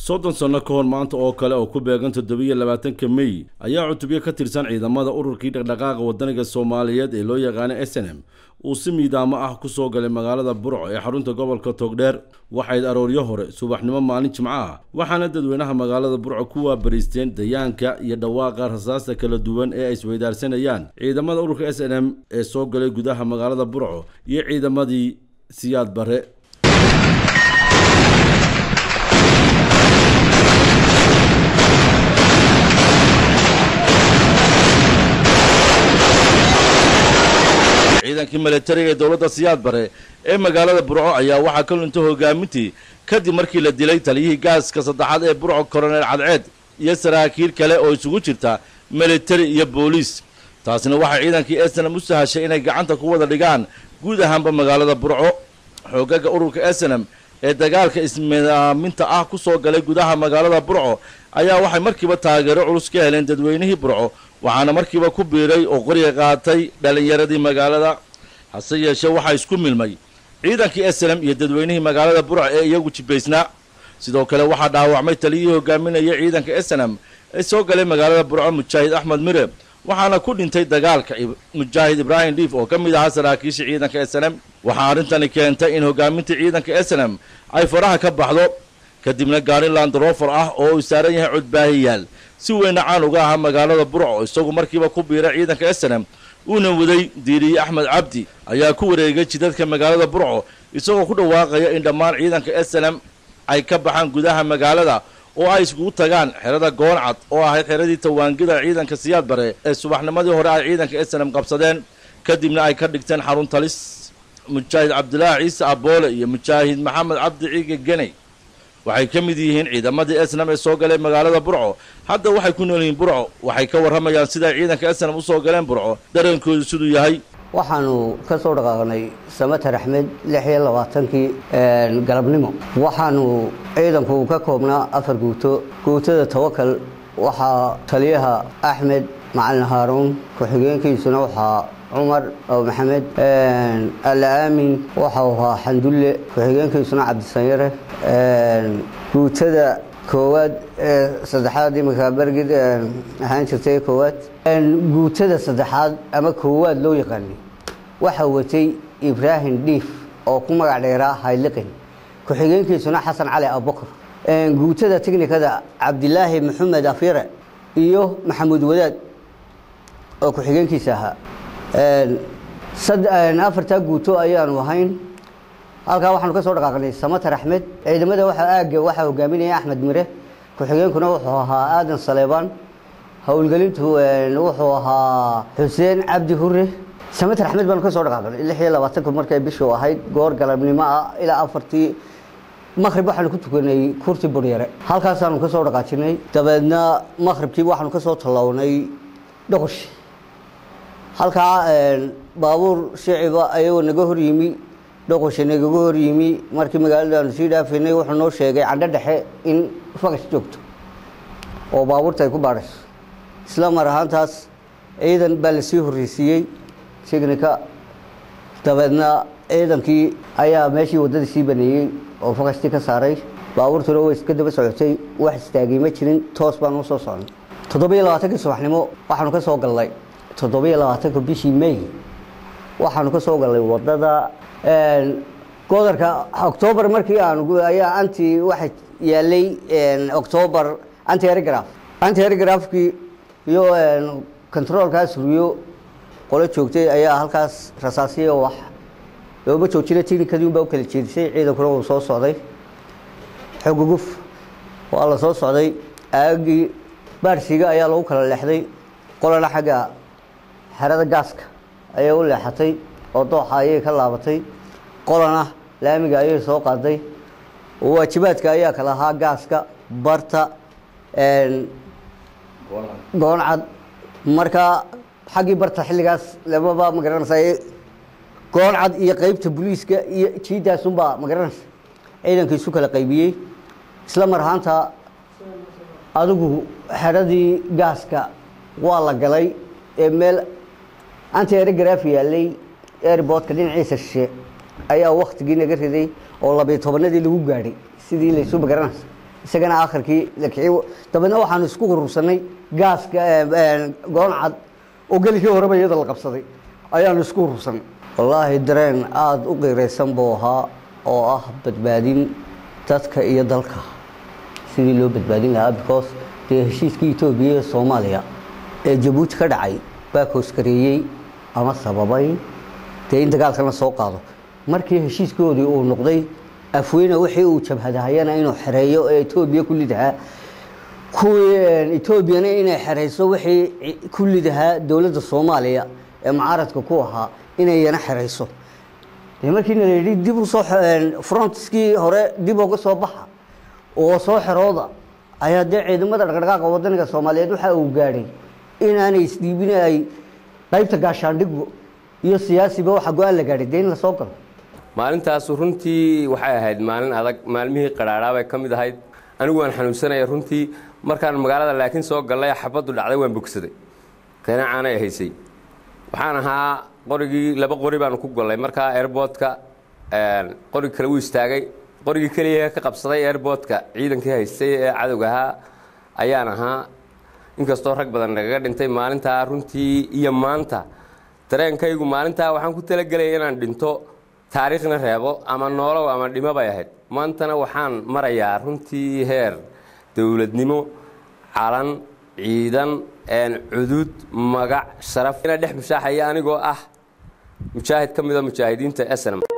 soddon sanno ka hor maanta oo kale oo ku beegan toddobiyo labaatanka mey ayaa cutubyo ka tirsan ciidamada ururkii dhaqdhaqaaqa wadaniga soomaaliyeed ee loo yaqaana s n m uu si miidaamo ah ku soo galay magaalada burco ee xarunta gobolka togdheer waxayd arooryo hore subaxnimo maalin jimco ah waxaana dadweynaha magaalada burco ku waabariisteen dayaanka iyo dhawaaqa rasaasta kala duwan ee ay isweydaarsanayaan ciidamada ururka s n m ee soo galay gudaha magaalada burco iyo ciidamadii siyaad bare ciidankii milatariga ee dowladda siyaad bare ee magaalada burco ayaa waxaa ka luntay hogaamintii kadib markii la dilay taliyihii gaaska saddexaad ee burco koronel cadceed iyo saraakiil kale oo isugu jirta militari iyo booliis taasina waxay ciidankii esenam u sahashay inay gacanta ku wada dhigaan guud ahaanba magaalada burco xoogaga ururka esenam ee dagaalka ismidaaminta ah ku soo galay gudaha magaalada burco ayaa waxay markiiba taageero culus ka heleen dadweynihii burco waxaana markiiba ku biiray oo qoriga qaatay dhallinyaradii magaalada hase yeeshee waxaa isku milmay ciidankii eslem iyo dadweynihii magaalada burco ee iyagu jibaysnaa sidoo kale waxaa dhaawacmay taliyihii hogaaminaya ciidanka esenam ee soo galay magaalada burco mujaahid axmed mire waxaana ku dhintay dagaalka mujaahid ibraahim dhiif oo ka mid ahaa saraakiisha ciidanka eslem waxaa arrintani keentay in hogaaminta ciidanka eslem ay faraha ka baxdo kadibna gaari landrofer ah oo uu saaran yahay codbaahiyaal si weyna caan uga ahaa magaalada burco isagu markiiba ku biira ciidanka eslem uuna waday diiriye axmed cabdi ayaa ku wareegay jidadka magaalada burco isagoo ku dhawaaqaya in dhammaan ciidanka eslem ay ka baxaan gudaha magaalada oo ay iskugu tagaan xerada gooncad oo ahayd xeradii tawaangida ciidanka siyaad bare ee subaxnimadii hore ay ciidanka eslem qabsadeen kadibna ay ka dhigteen xarun talis mujaahid cabdilaahi ciise aboole iyo mujaahid maxamed cabdi ciige geney waxay ka mid yihiin ciidamadii esnam ee soo galay magaalada burco hadda waxay ku nool yihiin burco waxay ka warramayaan siday ciidanka esnam usoo galeen burco dareenkoodu siduu yahay waxaanu ka soo dhaqaaqnay samater axmed lix iyo labaatankii galabnimo waxaanu ciidanku ka koobnaa afar guuto guutada tawakal waxaa taliyaha axmed macalin haaruun ku-xigeenkiisuna waxaa cumar abu maxamed alla aamin waxau ahaa xandulle ku-xigeenkiisuna cabdisanyare guutada koowaad ee saddexaad iminka bergid ahaan jirtay koowaad guutada saddexaad ama koowaad loo yaqaanay waxaa watay ibraahim dhiif oo ku magac dheeraa hayliqin ku-xigeenkiisuna xasan cali abubakar guutada tiknikada cabdilaahi maxamed afyare iyo maxamuud wadaad oo ku-xigeenkiisa ahaa afartaa guuto ayaanu ahayn halkaa waxaanu ka soo dhaqaaqnay samater axmed ciidamada waxa aagga waxaa hogaaminaya axmed mire ku-xigeenkuna wuxuu ahaa aadan saleebaan howlgelintu wuxuu ahaa xuseen cabdi hure samater axmed baanu ka soo dhaqaaqnay lix iyo labaatanku markay bishu ahayd goor galabnimo ah ilaa afartii maqrib waxaanu ku tukanay kurti buryare halkaasaanu ka soo dhaqaajinay dabeedna maqribkii waxaanu ka soo tallawnay dhoqosh halkaa baabuur shiciba ayagoo naga hor yimi dhoqosha nagaga hor yimi markii magaalada aanu sii dhaafaynay wuxuu noo sheegay candho dhexe in fagas joogto oo baabuurta ay ku baadhayso isla mar ahaantaas ciidan baa lasii horreysiiyey signika dabeedna ciidankii ayaa meeshii waddadii sii baneeyey oo fakastii ka saaray baabuurtuna way iska daba socotay wax istaagay ma jirin toos baanu usoo socnay toddobiyo labaatankii subaxnimo waxaanu ka soo galnay toddobiyo labaatanka bishii may waxaanu ka soo galnay waddada godarka octoobar markii aanu ayaa anti waxa yaalay octoobar anti erigraf anti erigrafkii iyo controolkaas riyo qolo joogtay ayaa halkaas rasaasiya wax looma joojina tinikadii unbaa u kala jeedisay ciidankuna wuu soo socday xoguguf waa la soo socday aagii baarsiga ayaa lagu kala leexday qolana xagga xerada gaaska ayay u leexatay oo dooxa ayay ka laabatay qolana laamiga ayay soo qaaday waajibaadka ayaa kala ahaa gaaska barta gooncad markaa xaggii barta xilligaas lamaba magaranaysa gooncad iyo qeybta booliiska iyo jiidaasunbaa magaranaysa ciidanka isu kala qaybiyey isla mar ahaanta adigu xeradii gaaska waa la galay ee meel anti erigraf yaalay airbortka dhinaciisa shishe ayaa waktigii naga riday oo labiyo tobanadii lagu gaadhay sidii laysu magaranaysa isagana akhirkii la kiciyey dabeedna waxaanu isku urursanay gaaska goon cad oo gelikii horeba iyada la qabsaday ayaanu isku urursanay wallaahi dareen aada u qiiraysan buu ahaa oo ah badbaadin dadka iyo dalka sidii loo badbaadin lahaa because dee heshiiskii etoobiya ee soomaaliya ee jabuuti ka dhacay baa kooskareeyey ama sababay dee in dagaalkan la soo qaado markii heshiiskoodii uu noqday afweyne wixii uu jabhadahayana inuu xereeyo ee etoobiya ku lidahaa kuwii etoobiyana inay xerayso wixii ku lidahaa dowladda soomaaliya ee mucaaradka ku ahaa inayna xerayso dee markiina la yidhi dib usoo frontiskii hore dib uga soo baxa oo soo xerooda ayaa dee ciidamada dhaqdhaqaaqa wadaniga soomaaliyeed waxa uu gaadhay inaanay isdhiibin ay qaybta gaashaandhigo iyo siyaasiba waxa go-aan la gaadhay dee in la soo galo maalintaasu runtii waxay ahayd maalin adag maalmihii qadhaadhaa bay ka mid ahayd anigu waan xanuunsanaya runtii markaan magaalada laakiin soo gallay xabaddu dhacday waan bogsaday qanacaanay haysay waxaan ahaa qorigii laba qori baanu ku gollay markaa airboodka qorig kale wuu istaagay qorigii keliya ka qabsaday airboodka ciidankii haystay ee cadowga ahaa ayaan ahaa inkastoo rag badan nagaga dhintay maalintaa runtii iyo maanta dareenkaygu maalintaa waxaan ku talagelaya inaan dhinto taariikhna reebo ama noolow ama dhimo bay ahayd maantana waxaan marayaa runtii heer dowladnimo calan ciidan cudud magac sharaf ina dhex mushaaxaya anigoo ah mujaahid ka mida mujaahidiinta snm